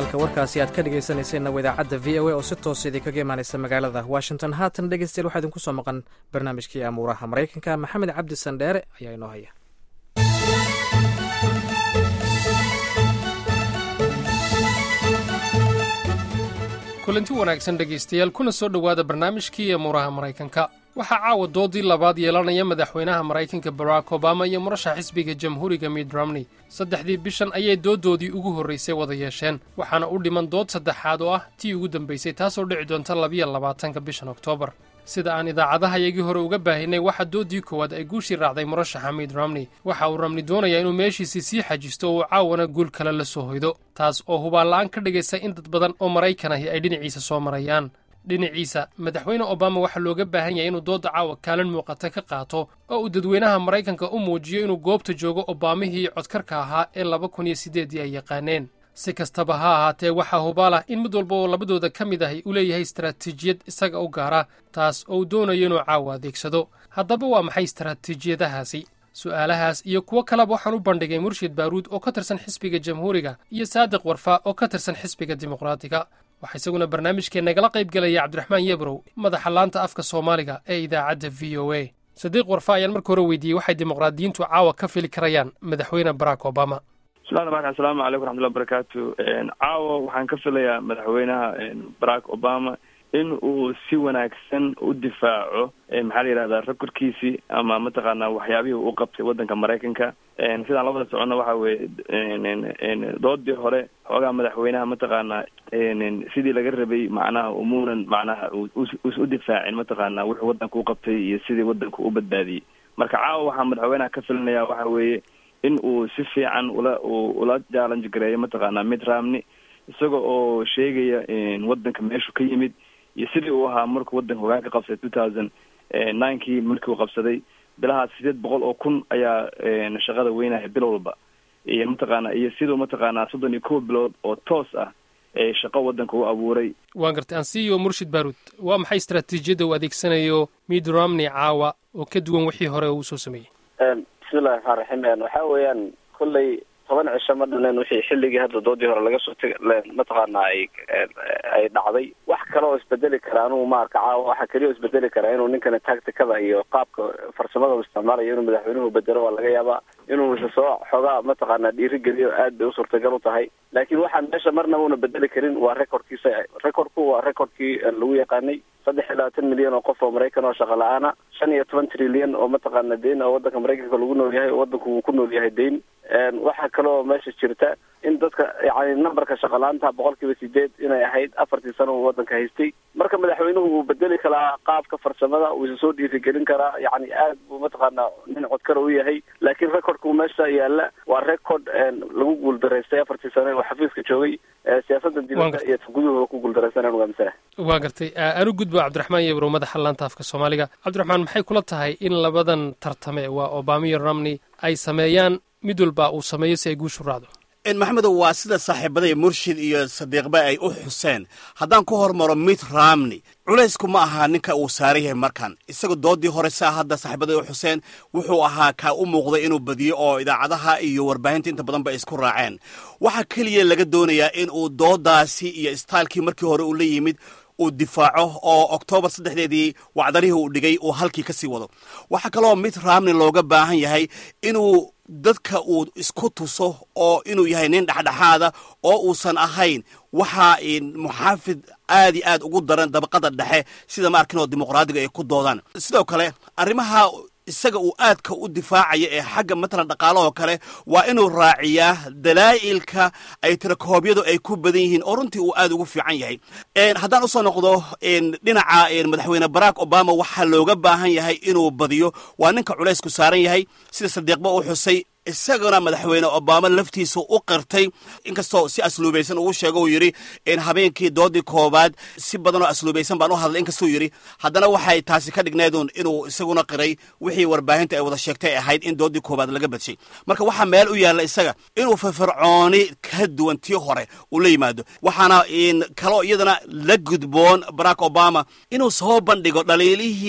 halka warkaasi aad ka dhegaysanayseena waa idaacadda v o a oo si toosa idinkaga imaanaysa magaalada washington haatan dhegeystayaal waxaa idinku soo maqan barnaamijkii amuuraha maraykanka maxamed cabdi sandheere ayaa inoo haya kulanti wanaagsan dhegaystayaal kuna soo dhowaada barnaamijkii amuuraha maraykanka waxaa caawa doodii labaad yeelanaya madaxweynaha maraykanka barack obama iyo murashax xisbiga jamhuuriga mitt romney saddexdii bishan ayay dooddoodii ugu horraysay wada yeesheen waxaana u dhiman dood saddexaad oo ah tii ugu dambaysay taasoo dhici doonta labiyo labaatanka bishan oktoobar sida aan idaacadahayagii hore uga baahinay waxaa dooddii koowaad ay guushii raacday murashaxa mitt romney waxa uu romney doonayaa inuu meeshiisii sii xajisto oo uu caawana guul kale la soo hoydo taas oo hubaanla'aan ka dhigaysa in dad badan oo maraykan ahi ay dhinaciisa soo marayaan dhinaciisa madaxweyne obama waxaa looga baahan yahay inuu doodda caawa kaalin muuqata ka qaato oo uu dadweynaha maraykanka u muujiyo inuu goobta joogo obaamihii codkarka ahaa ee laba kun iyo siddeeddii ay yaqaaneen si kastaba ha ahaatee waxaa hubaal ah in mid walba oo labadooda ka mid ahi uu leeyahay istaraatiijiyad isaga u gaara taas oo uu doonayo inuu caawa adeegsado haddaba waa maxay istaraatiijiyadahaasi su'aalahaas iyo kuwo kaleba waxaan u bandhigay murshid baaruud oo ka tirsan xisbiga jamhuuriga iyo saadiq warfa oo ka tirsan xisbiga dimuqraatiga waxaa isaguna barnaamijkeennagala qayb gelaya cabdiraxmaan yebrow madaxa laanta afka soomaaliga ee idaacadda v o a sadiiq warfa ayaan marka hore weydiiyey waxay dimuqraadiyiintu caawa ka fili karayaan madaxweyne barack obama bismillahi raxmaan asalaamu calaykum raxmatullahi barakaatu caawa waxaan ka filayaa madaxweynaha barack obama in uu si wanaagsan u difaaco maxaa la yidhahdaa rekorkiisii ama mataqaanaa waxyaabihii uu qabtay waddanka maraykanka sidaan labada socono waxa weeye doodii hore xoogaa madaxweynaha mataqaanaa sidii laga rabay macnaha umuunan macnaha us u difaacin mataqaanaa wuxuu waddanka u qabtay iyo sidii waddanka u badbaadiyey marka caawa waxaa madaxweynaha ka filinayaa waxa weeye in uu si fiican ula ula challenge gareeyo mataqaanaa mitt romney isaga oo sheegaya waddanka meeshuu ka yimid iyo sidii uu ahaa markuu waddanka hogaanka qabsaday two thousand ninekii markii uu qabsaday bilahaas sideed boqol oo kun ayaa shaqada weynaya bil walba iyo mataqaana iyo siduu mataqaanaa soddon iyo kow bilood oo toos ah ee shaqo waddanka u abuuray waan gartay ansiyo murshid baaruud waa maxay istaraatiijiyadda uu adeegsanayo mitt romney caawa oo ka duwan wixii hore uu soo sameeyey bismillahi raxmaan raxiim waxaa weeyaan kolley toban cisho ma dhaleen wixii xilligii hadda doodii hore laga soo teg mataqaana ay ay dhacday wax kale oo isbedeli kara anugu maarka caawa waxaa keliya o isbedeli karaa inuu ninkani tacticada iyo qaabka farsamada u isticmaalayo inuu madaxweynuhu bedelo waa laga yaabaa inuu isa soo xoogaa mataqaana dhiirigeliyo aad bay u suurtagal u tahay laakiin waxaan meesha marnaba una bedeli karin waa recordkiisa recordku waa recordkii lagu yaqaanay saddex iyo labaatan milyan oo qof oo maraykan oo shaqa la-aana shan iyo toban trilyan oo mataqaana deyn oo waddanka maraykanka lagu nool yahay oo waddanku uu ku nool yahay deyn waxaa kaloo meesha jirta in dadka yani numberka shaqalaanta boqol kiiba sideed inay ahayd afartii sano uu waddanka haystay marka madaxweynuhu wuu bedeli karaa qaabka farsamada uu isa soo dhiirigelin karaa yani aad buu mataqaana nin codkara u yahay laakiin recordku meesha yaala waa record lagu guuldaraystay afartii sano uu xafiiska joogay siyaasadda dibadda iyo guduhuba ku guuldaraysanaan ugaamisana waa gartay anu gudbo cabdiraxmaan yebrow madaxa laanta afka soomaaliga cabdiraxmaan maxay kula tahay in labadan tartame waa obama iyo romney ay sameeyaan mid walba uu sameeyo si ay guushu raacdo maxamedow waa sida saaxiibadaya murshid iyo sadiiqba ay u xuseen haddaan ku hormaro mitt romney culaysku ma aha ninka uu saaran yahay markan isaga doodii hore saa hadda saaxiibaday u xuseen wuxuu ahaa kaa u muuqday inuu badiyo oo idaacadaha iyo warbaahinta inta badan ba isku raaceen waxaa keliya laga doonayaa in uu doodaasi iyo istaalkii markii hore uu la yimid uu difaaco oo oktoobar saddexdeedii wacdarihii uu dhigay uu halkii ka sii wado waxaa kaloo mitt romney looga baahan yahay inuu dadka uu isku tuso oo inuu yahay nin dhexdhexaada oo uusan ahayn waxaa muxaafid aad iyo aad ugu daran dabaqada dhexe sida ma arkin oo dimuqraadiga ay ku doodaan sidoo kale arrimaha isaga uu aadka u difaacaya ee xagga matalan dhaqaalahoo kale waa inuu raaciyaa dalaa'ilka ay tirakoobyadu ay ku badan yihiin oo runtii uu aad ugu fiican yahay haddaan usoo noqdo dhinaca madaxweyne barack obama waxaa looga baahan yahay inuu badiyo waa ninka culaysku saaran yahay sida sadiiqba u xusay isagana madaxweyne obama laftiisa u qirtay inkastoo si asluubaysan uu sheego uu yidhi habeenkii doodii koobaad si badan oo asluubaysan baan u hadlay inkastuu yidhi haddana waxay taasi ka dhigneedun inuu isaguna qiray wixii warbaahinta ay wada sheegtay ay ahayd in doodii koobaad laga badshay marka waxaa meel u yaalla isaga inuu firfircooni ka duwan tii hore uu la yimaado waxaana kaloo iyadana la gudboon barack obama inuu soo bandhigo dhaliilihii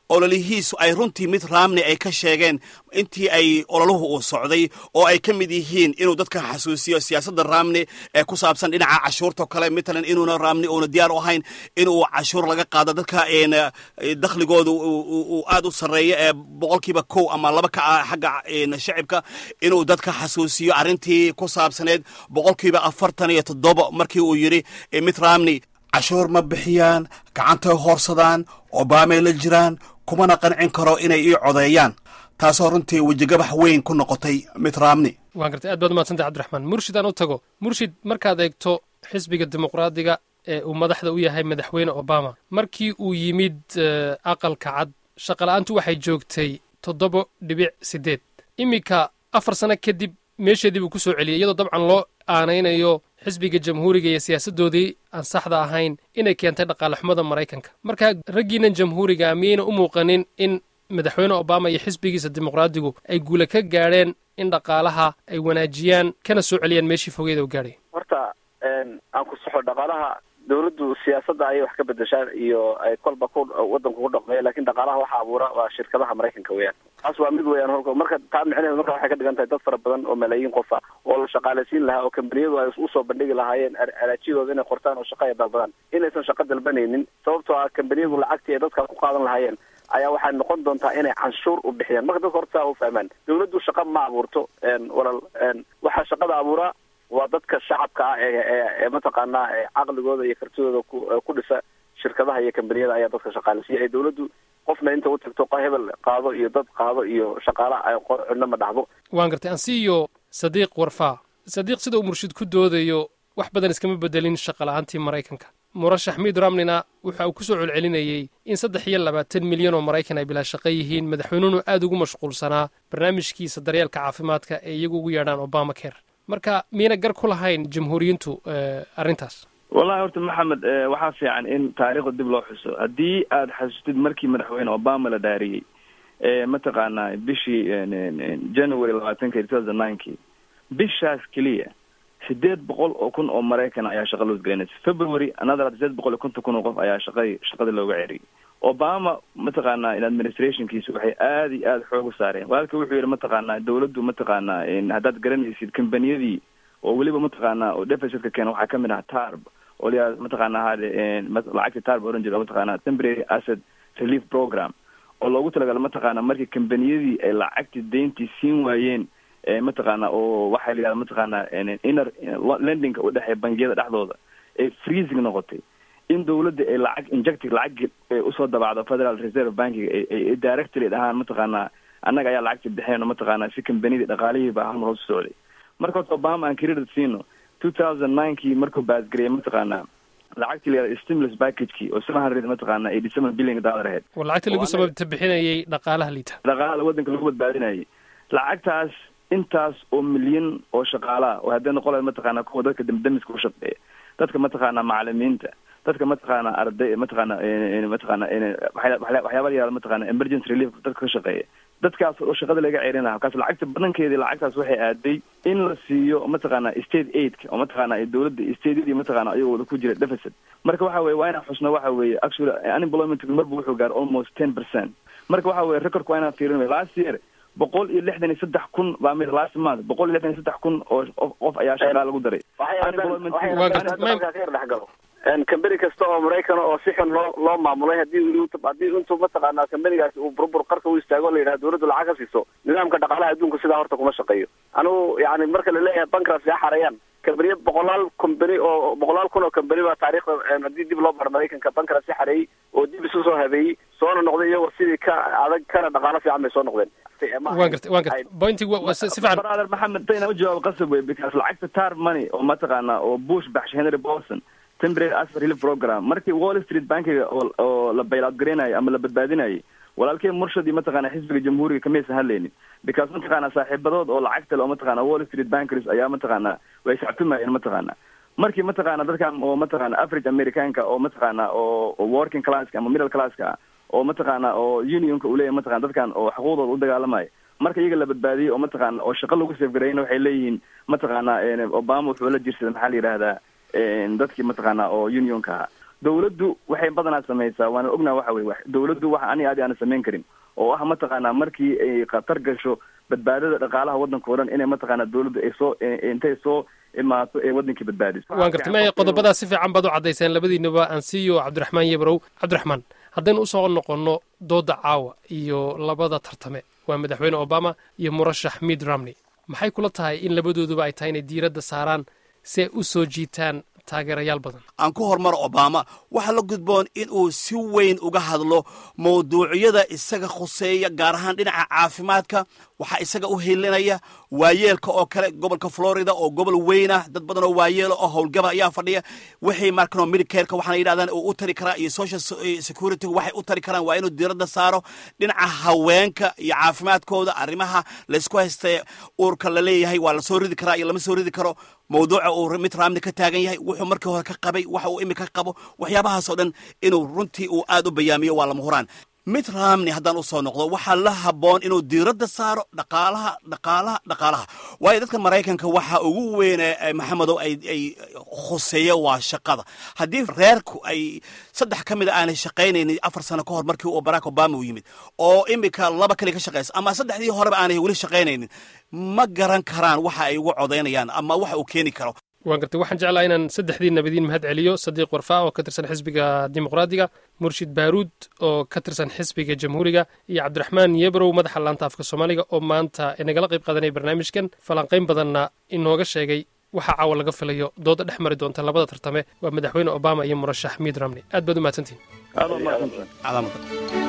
ololihiisu ay runtii mid raamni ay ka sheegeen intii ay ololuhu uu socday oo ay ka mid yihiin inuu dadka xasuusiyo siyaasadda raamni ee ku saabsan dhinaca cashuurtao kale matalan inuuna raamni uuna diyaar u ahayn inuu cashuur laga qaado dadka dakhligooda uu aad u sarreeyo ee boqolkiiba kow ama laba ka ah xagga shacibka inuu dadka xasuusiyo arrintii ku saabsaneed boqolkiiba afartan iyo toddoba markii uu yidhi mid raamni cashuur ma bixiyaan gacantay hoorsadaan obaamay la jiraan kumana qancin karo inay ii codeeyaan taasoo runtii wejigabax weyn ku noqotay mid raamni waan gartay aad baad umadsantay cabdiraxmaan murshid aan u tago murshid markaad eegto xisbiga dimuqraadiga ee uu madaxda u yahay madaxweyne obama markii uu yimid aqalka cad shaqala-aantu waxay joogtay toddoba dhibic siddeed iminka afar sano kadib meesheedii buu ku soo celiyey iyadoo dabcan loo aanaynayo xisbiga jamhuuriga iyo siyaasaddoodii aan saxda ahayn inay keentay dhaqaale xumada maraykanka marka raggiinan jamhuuriga miyayna u muuqanin in madaxweyne obama iyo xisbigiisa dimuqraadigu ay guula ka gaadheen in dhaqaalaha ay wanaajiyaan kana soo celiyaan meeshii fogeeda u gaadhay horta aan ku saxo dhaqaalaha dawladdu siyaasadda ayay wax ka bedeshaan iyo ay kolba ku wadanku ku dhaqmeeya lakin dhaqaalaha waxa abuura waa shirkadaha maraykanka weeyaan taas waa mid weeyaan holka marka taa micnaheedu marka waxay ka dhigan tahay dad fara badan oo malaayiin qof ah oo la shaqaalaysiin lahaa oo kambaniyadu ay usoo bandhigi lahaayeen araajiyadooda inay qortaan oo shaqa ay dalbadaan inaysan shaqo dalbanaynin sababtoo ah kambaniyadu lacagtii ay dadka ku qaadan lahaayeen ayaa waxay noqon doontaa inay canshuur u bixiyaan marka dadka horta saa u fahmaan dawladdu shaqa ma abuurto walal waxaa shaqada abuuraa waa dadka shacabka ah ee mataqaanaa caqligooda iyo kartidooda ku dhisa shirkadaha iyo kambaniyada ayaa dadka shaqaaleysiya ee dawladdu qofna inta u tagto hebel qaado iyo dad qaado iyo shaqaala ay cidno ma dhacdo waan gartay ansiiyo sadiiq warfaa sadiiq sida uu murshid ku doodayo wax badan iskama bedelin shaqala-aantii maraykanka murashax miid ramnina waxa uu ku soo celcelinayey in saddex iyo labaatan milyan oo maraykan ay bilaa shaqo yihiin madaxweynuhuna aad ugu mashquulsanaa barnaamijkiisa daryeelka caafimaadka ee iyagu ugu yeedhaan obama care marka miyayna gar ku lahayn jamhuuriyiintu arrintaas wallahi horta maxamed waxaa fiican in taariikhda dib loo xuso haddii aad xasuustid markii madaxweyne obama la dhaariyey mataqaanaa bishii january labaatanka two thousand ninekii bishaas keliya sideed boqol oo kun oo maraykan ayaa shaqa loo gelinaysa february another sideed boqol iyo konton kun oo qof ayaa shaqadii shaqada looga ceriyay obama mataqaanaa in administrationkiisa waxay aada iyo aada xoog u saareen walaalka wuxuu yihi mataqaanaa dawladdu mataqaanaa haddaad garanaysid kambaniyadii oo weliba mataqaanaa oo deficitka keena waxaa kamid ah tarb oo layaa mataqaana hade lacagta tarb oran jira mataqaana temporary asset relief program oo loogu talagalo mataqaana markii kambaniyadii ay lacagtii deyntii siin waayeen mataqaana oo waxaa la yihahda mataqaana inner lendinga u dhexeeya bangiyada dhexdooda ee freezing noqotay in dawladda ay lacag injecting lacag usoo dabacdo federal reserve bankiga ay directly dhahaan mataqaana annaga ayaa lacagta bixeen oo mataqaana si kambaniyadii dhaqaalihiiba halmar hoos socday marka horta obama aan credit siino two thousand ninekii markuu baasgariyay mataqaana lacagtii la yihahda stimulus packagekii oo seven hundred mataqaana eighty seven billion dollar aheyd war lacagtii lagu sababta bixinayay dhaqaalaha liita dhaqaala waddanka lagu badbaadinayay lacagtaas intaas oo milyan oo shaqaalaha oo haddii noqon lahayd mataqaana kuwa dadka damdamiska u shaqeeya dadka mataqaana macalimiinta dadka mataqaana arday mataqaana mataqaana waxyaaba la yihahda mataqaana emergency relief dadka ka shaqeeya dadkaas oo shaqada laga ceerin lahaa kaas lacagta badankeedii lacagtaas waxay aaday in la siiyo mataqaana state aidka oo mataqaana dawladda stateyadii mataqaana ayagooda ku jira deficit marka waxa weye waa inaan xusno waxa weeye actually unemployment marba wuxuu gaaro almost ten percent marka waxa weye recordka waa inaan fiirin last year boqol iyo lixdan iyo saddex kun baa mid last month boqol iyo lixdan iyo saddex kun oo qof ayaa shaqaa lagu daray dhexgalo kambani kasta oo maraykan oo si xun loo loo maamulay hadii haddii intuu mataqaanaa kambanigaasi uu burbur qarka u istaago la yidhaha dawladdu lacag ka siiso nidaamka dhaqaalaha adduunka sidaa horta kuma shaqeeyo anigu yani marka laleeyahay bankrafsi ha xareeyaan kambaniya boqolaal kambani oo boqolaal kun oo kambani baa taariikhda haddii dib loo baro maraykanka bankrafsi xareeyey oo dib isu soo habeeyey soona noqday iyagoo sidii ka adag kana dhaqaalo fiican bay soo noqdeen waan gartay waan gartay pointig si fiican brother maxamed dayna u jawaab qasab wey because lacagta tar money oo mataqaana oo bush baxshay henry bolson temporary asset relief program markii wall street bankiga oo oo la bailout gareynayo ama la badbaadinayay walaalkii murshad iyo mataqaana xisbiga jamhuuriga kamaysan hadlaynin because mataqaana saaxiibadood oo lacagta le oo mataqaana wall street bankers ayaa mataqaana way sactumayeen mataqaana markii mataqaana dadkan oo mataqaana average americanka oo mataqaana oo working classka ama middle classka ah oo mataqaana oo unionka uu leeyahay mataqana dadkan oo xuquuqdooda u dagaalamayo marka iyaga la badbaadiyey oo mataqaana oo shaqo lagu safgarayna waxay leeyihiin mataqaana obama wuxuu la jirsaday maxaa la yidhahdaa dadkii mataqaana oo unionka dawladdu waxay badanaa samaysaa waana ognaa waxa weye dawladdu waxa ani aadi aana samayn karin oo ah mataqaanaa markii ay khatar gasho badbaadada dhaqaalaha waddanka o dhan inay mataqaanaa dawladdu ay soo intay soo imaato ee waddankii badbaadiso waan gartay maya qodobadaa si fiican baad u caddayseen labadiinaba ansiyo cabdiraxmaan yebrow cabdiraxmaan haddaynu usoo noqonno dooda caawa iyo labada tartame waa madaxweyne obama iyo murashax mid romney maxay kula tahay in labadooduba ay tahay inay diiradda saaraan si ay u soo jiitaan taageerayaal badan aan ku hormaro obama waxaa la gudboon in uu si weyn uga hadlo mawduucyada isaga khuseeya gaar ahaan dhinaca caafimaadka waxaa isaga u hilinaya waayeelka oo kale gobolka florida oo gobol weynah dad badan oo waayeela oo howlgaba ayaa fadhiya wixii markano medicareka waxaana yidhahdaan uu u tari karaa iyo social security waxay u tari karaan waa inuu diiradda saaro dhinaca haweenka iyo caafimaadkooda arrimaha laysku haysta uurka la leeyahay waa la soo ridi karaa iyo lama soo ridi karo mawduuca uu mid ramni ka taagan yahay wuxuu markii hore ka qabay waxa uu imika qabo waxyaabahaasoo dhan inuu runtii uu aad u bayaamiyo waa lama huraan mid ramni haddaan usoo noqdo waxaa la habboon inuu diiradda saaro dhaqaalaha dhaqaalaha dhaqaalaha waayo dadka maraykanka waxa ugu weyne maxamedow ay ay khuseeya waa shaqada haddii reerku ay saddex ka mid a aanay shaqaynaynin afar sano ka hor markii uu barack obama u yimid oo imika laba kali ka shaqaysa ama saddexdii horeba aanay weli shaqaynaynin ma garan karaan waxa ay ugu codaynayaan ama waxa uu keeni karo waan gartay waxaan jeclaa inaan saddexdii nabadiin mahad celiyo sadiiq warfaa oo ka tirsan xisbiga dimuqraadiga murshid baaruud oo ka tirsan xisbiga jamhuuriga iyo cabdiraxmaan yebrow madaxa laanta afka soomaaliga oo maanta inagala qayb qaadanaya barnaamijkan falanqayn badanna inooga sheegay waxaa caawa laga filayo dooda dhex mari doonta labada tartame waa madaxweyne obama iyo murashax miid ramney aad baad u mahadsantihin aad waa mahadsantahay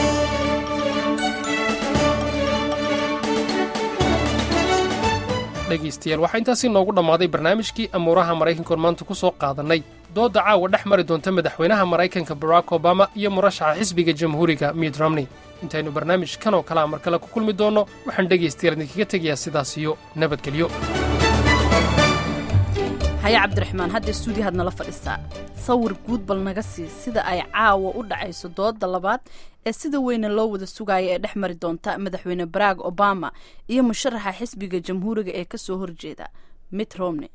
dhegaystayaal waxaa intaasii noogu dhammaaday barnaamijkii amuuraha maraykankoon maanta ku soo qaadannay doodda caawa dhex mari doonta madaxweynaha maraykanka barack obama iyo murashaxa xisbiga jamhuuriga miid romney intaynu barnaamij kan oo kalea mar kale ku kulmi doonno waxaan dhegaystayaal idinkaga tegayaa sidaas iyo nabadgelyo haya cabdiraxmaan hadda stuudiyahaad nala fadhisaa sawir guud bal naga sii sida ay caawa u dhacayso dooda labaad ee sida weyne loo wada sugaaya ee dhex mari doonta madaxweyne barack obama iyo musharaxa xisbiga jamhuuriga ee ka soo horjeeda mitt romney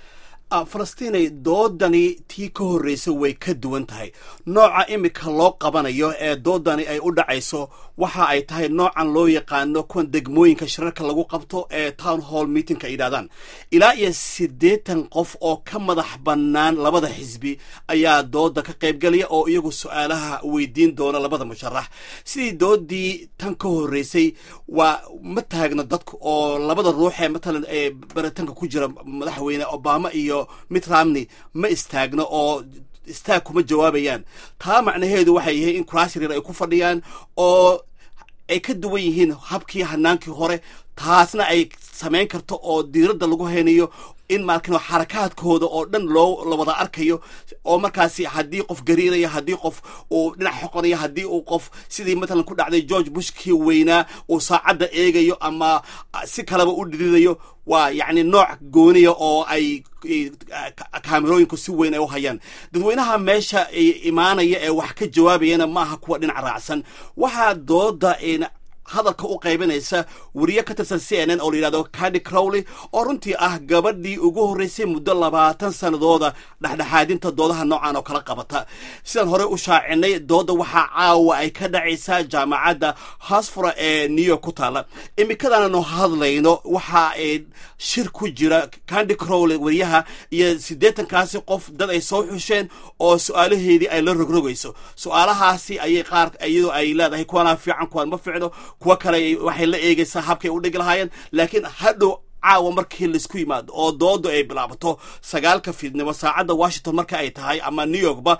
falastiinay doodani tii ka horreysa way ka duwan tahay nooca imika loo qabanayo ee doodani ay u dhacayso waxa ay tahay noocan loo yaqaano kuwan degmooyinka shirarka lagu qabto ee town hall meetingka ay yidhahdaan ilaa iyo siddeetan qof oo ka madax bannaan labada xisbi ayaa dooda ka qaybgelaya oo iyagu su-aalaha weydiin doona labada musharax sidii doodii tan ka horreysay waa ma taagno dadku oo labada ruux ee matalan ee baritanka ku jira madaxweyne obama iyo mitt romney ma istaagno oo istaag kuma jawaabayaan taa macnaheedu waxay yihiin in kurasrir ay ku fadhiyaan oo ay ka duwan yihiin habkii hanaankii hore taasna ay samayn karto oo diiradda lagu haynayo in markan xarakaadkooda oo dhan loo la wada arkayo oo markaasi haddii qof gariiraya haddii qof uu dhinac xoqonaya haddii uu qof sidii matalan ku dhacday george bushkii weynaa uu saacadda eegayo ama si kaleba u dhirinayo waa yacni nooc gooniya oo ay kaamerooyinku si weyn ay u hayaan dadweynaha meesha imaanaya ee wax ka jawaabayana maaha kuwa dhinac raacsan waxaa dooda hadalka u qaybinaysa wariye ka tirsan c n n oo la yidhahdo cadi crowley oo runtii ah gabadhii ugu horreysay muddo labaatan sannadooda dhexdhexaadinta doodaha noocan oo kala qabata sidaan horey u shaacinay dooda waxaa caawa ay ka dhacaysaa jaamacadda hasfura ee new york ku taala imikadaananu hadlayno waxa ay shir ku jira candi crowley wariyaha iyo siddeetankaasi qof dad ay soo xusheen oo su-aalaheedii ay la rogrogayso su-aalahaasi ayay qaar iyadoo ay leedahay kuwanaa fiican kuwaan ma ficno kuwa kale waxay la eegaysaa habkay u dhigi lahaayeen laakiin hadhow caawa markii laisku yimaado oo doodu ay bilaabato sagaalka fiidnimo saacadda washington marka ay tahay ama new yorkba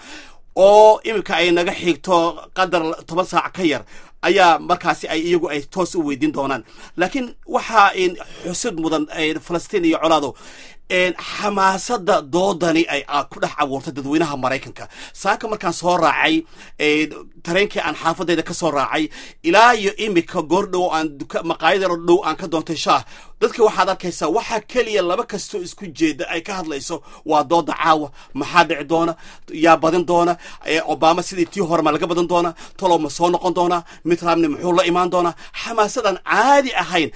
oo iminka ay naga xigto qadar toban saac ka yar ayaa markaasi ay iyagu ay toos u weydiin doonaan laakiin waxaa xusid mudan falastiin iyo colaado xamaasada doodani ay ku dhex abuurtay dadweynaha maraykanka saaka markaan soo raacay tareenkii aan xaafadayda ka soo raacay ilaa iyo imika goor dhow aan maqaayadaro dhow aan ka doontay shaah dadka waxaad arkaysaa waxaa keliya laba kastoo isku jeeda ay ka hadlayso waa dooda caawa maxaa dhici doona yaa badin doona obama sidii tii hore ma laga badan doona talow ma soo noqon doonaa mitramni muxuu la imaan doonaa xamaasadan caadi ahayn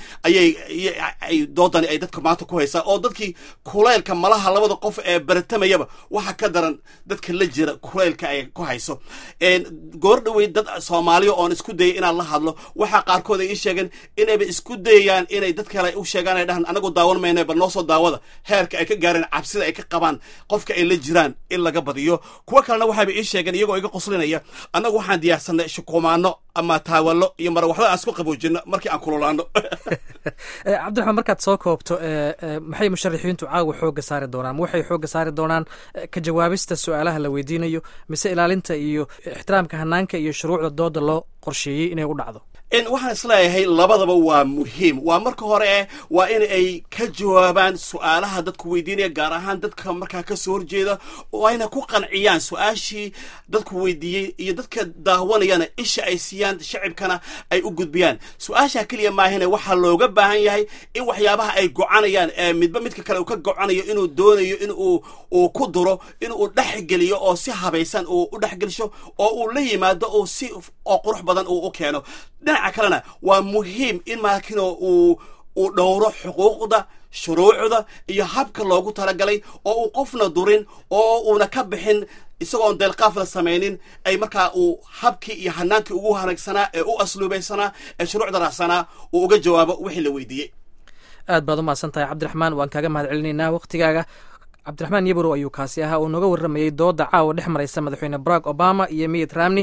ayay doodani ay dadka maanta ku haysaa oo dadkii kuleylka malaha labada qof ee baratamayaba waxa ka daran dadka la jira kuleylka ay ku hayso goor dhawey dad soomaaliya oon isku dayay inaan la hadlo waxaa qaarkood ay ii sheegeen inayba isku dayayaan inay dad kale u sheegaan ay dhahaan anagu daawan mayna bal noo soo daawada heerka ay ka gaareen cabsida ay ka qabaan qofka ay la jiraan in laga badiyo kuwo kalena waxaaba ii sheegeen iyagoo iga qoslinaya annagu waxaan diyaarsanay shukumaano ama taawallo iyo marawaxdo aan isku qaboojino markii aan kululaano cabdiraxmaan markaad soo koobto maxay musharaxiintu caawa xooga saari doonaan ma waxay xooga saari doonaan ka jawaabista su-aalaha la weydiinayo mise ilaalinta iyo ixtiraamka hanaanka iyo shuruucda dooda loo qorsheeyey inay u dhacdo waxaan isleeyahay labadaba waa muhiim waa marka hore waa in ay ka jawaabaan su-aalaha dadku weydiinaya gaar ahaan dadka markaa kasoo horjeeda oo ayna ku qanciyaan su-aashii dadku weydiiyey iyo dadka daawanayana isha ay siiyaan shacibkana ay u gudbiyaan su-aasha keliya maahine waxaa looga baahan yahay in waxyaabaha ay gocanayaan ee midba midka kale uu ka gocanayo inuu doonayo in uu uu ku duro in uu dhexgeliyo oo si habaysan uu u dhexgelsho oo uu la yimaado oo si oo qurux badan uu u keeno dhinaca kalena waa muhiim in maakin uu uu dhowro xuquuqda shuruucda iyo habka loogu talagalay oo uu qofna durin oo uuna ka bixin isagoon deelqaafla samaynin ay markaa uu habkii iyo hanaankii ugu hanaagsanaa ee u asluubaysanaa ee shuruucda raacsanaa uu uga jawaabo wixii la weydiiyey aad baad umahadsan tahay cabdiraxmaan waan kaaga mahad celinaynaa waktigaaga cabdiraxmaan yabrow ayuu kaasi ahaa oo nooga warramayey dooda caawa dhex maraysa madaxweyne barack obama iyo miyid ramney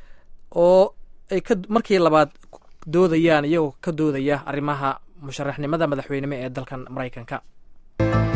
oo ay ka markii labaad doodayaan iyagoo ka doodaya arrimaha musharaxnimada madaxweynimo ee dalkan maraykanka